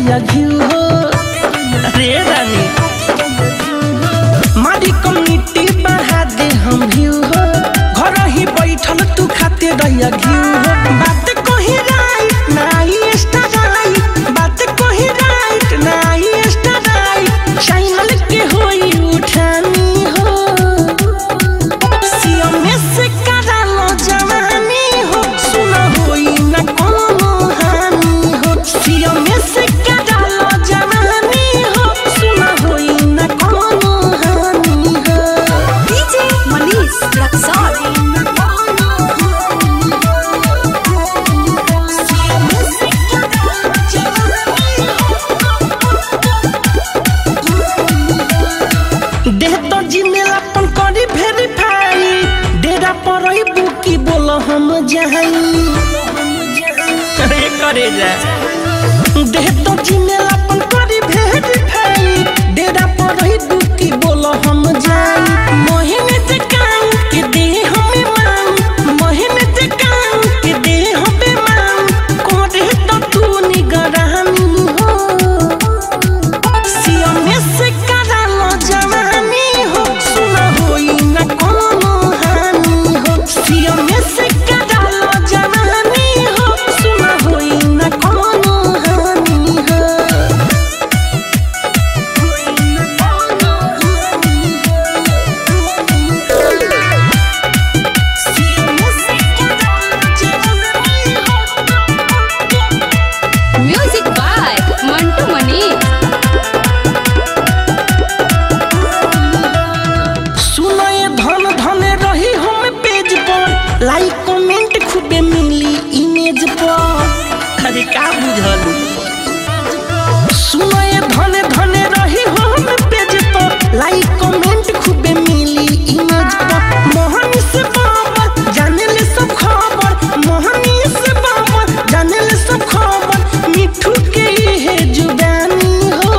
दैया घिउ हो रे रानी मारी कम्युनिटी बढ़ा दे हम घिउ हो घर ही बैठल तू खाते दैया घिउ हो बात कोही राइट नाही एक्स्ट्रा राइट बात कोही राइट नाही एक्स्ट्रा राइट चैनल के होई उठानी हो सिया में से करालो जवानी हो सुना होई न कोनो हानि हो सिया में से करालो जवानी हो सुना होई न कोनो हानि हो DJ Manish Raksol. देह तो जीमेल अपन करी वेरीफाई डेरा पर बुकी बोल हम जहाई अरे करे जा देह तो जीमेल अपन करी वेरीफाई डेरा पर बुकी बोल हम जाई महीने से काम के दे हमें मांग महीने से काम के दे हमें मांग करे तो तू निगरानी हो सिया में से करालो जवानी हो सुना होई न कोनो हानि हो सिया में से करालो जवानी हो सुना होई न कोनो हानि हो सिया में से करालो जवानी हो Music by Mantu Mani. सुनो ये धन धन रही हम पेज पर लाइक कमेंट खूबे मिली इमेज पर अरे का बुझल सुनो ये धन धन रही हम पेज पर लाइक कमेंट खूबे मिली इमेज पर मोहनी से बाबर जाने ले सब खबर मोहनी से बाबर जाने ले सब खबर मिठू के है जुबानी हो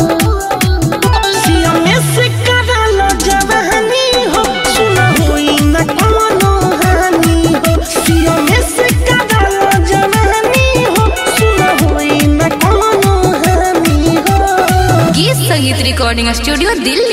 सिया में से करालो जवानी हो सुना होई न कोनो हानि हो सिया में से करालो जवानी हो सुना होई न कोनो हानि हो गीत संगीत रिकॉर्डिंग स्टूडियो दिल्ली